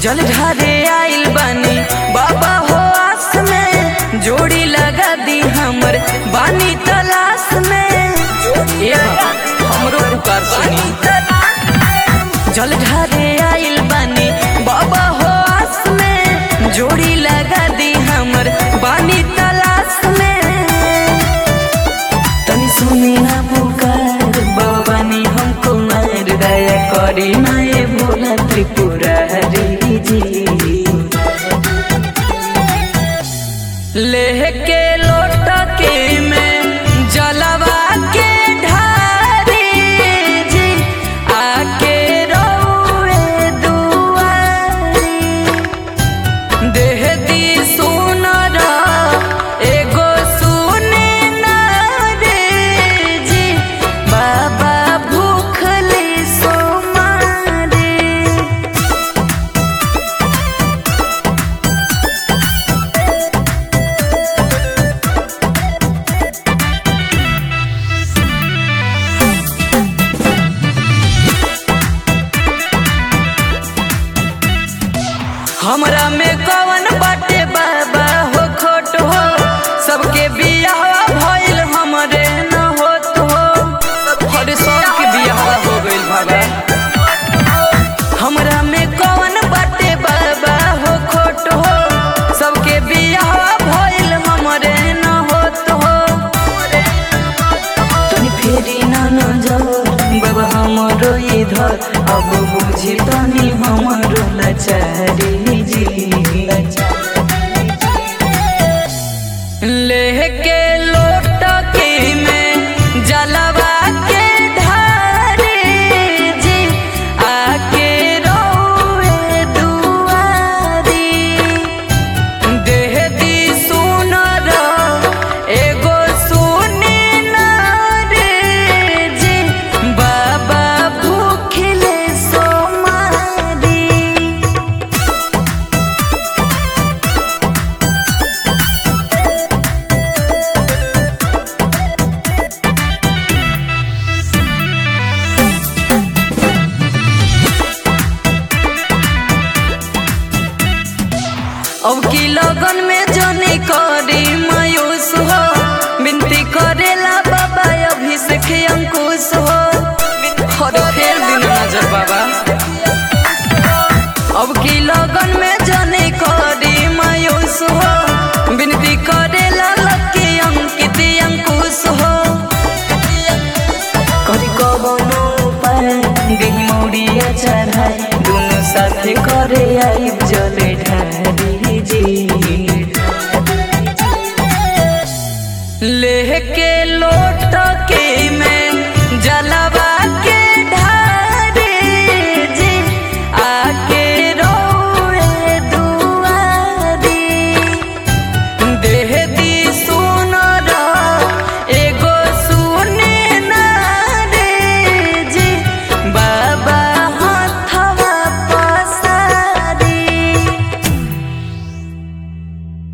जल ढारे आइल बानी बाबा हो आस में जोड़ी लगा दी हमर बानी तलाश में ए बाबा, हमरो पुकार सुनी जल ढारे आइल बानी बाबा हो आस में जोड़ी लगा दी हमर बानी तलाश में तनी सुनी ना पुकार बाबा नी हमको मार दया करी माए भोला त्रिपुरारी जी लेके लोटा के में जलवा के ढारी जी आके रोए दुआरी देह दी सुनर एगो सुने ना रे जी बाबा भूखली सोमारी हमरा में कवन बाटे बाबा हो खोट हो सबके बियाह भइल हमरे न होत हो हर सबके बियाह हो गइल बाबा हमरा में कवन बाटे बाबा हो खोट हो सबके बियाह भइल हमरे न होत हो तनी फेरी ना नजर बाबा हमरो इधर अब बुझी तनी हमरो लाचारी जी लेके लोटा के में जलवा के ढारी जी आके रोए दुआरी देह दी सुनर एगो सुने ना रे जी बाबा भूखले सोमारी अब की लगन में जनी करी मायूस हो विनती करेला बाबा अभिषेक अंकुश हो हर फेर दिन नजर बाबा अब की लगन में जनी करी मायूस हो विनती करेला लकी अंकित अंकुश हो करी कबनो उपाय देही मौड़िया चढ़ाई दोनों साथे करे आई जले ढारी जी लेके लोट के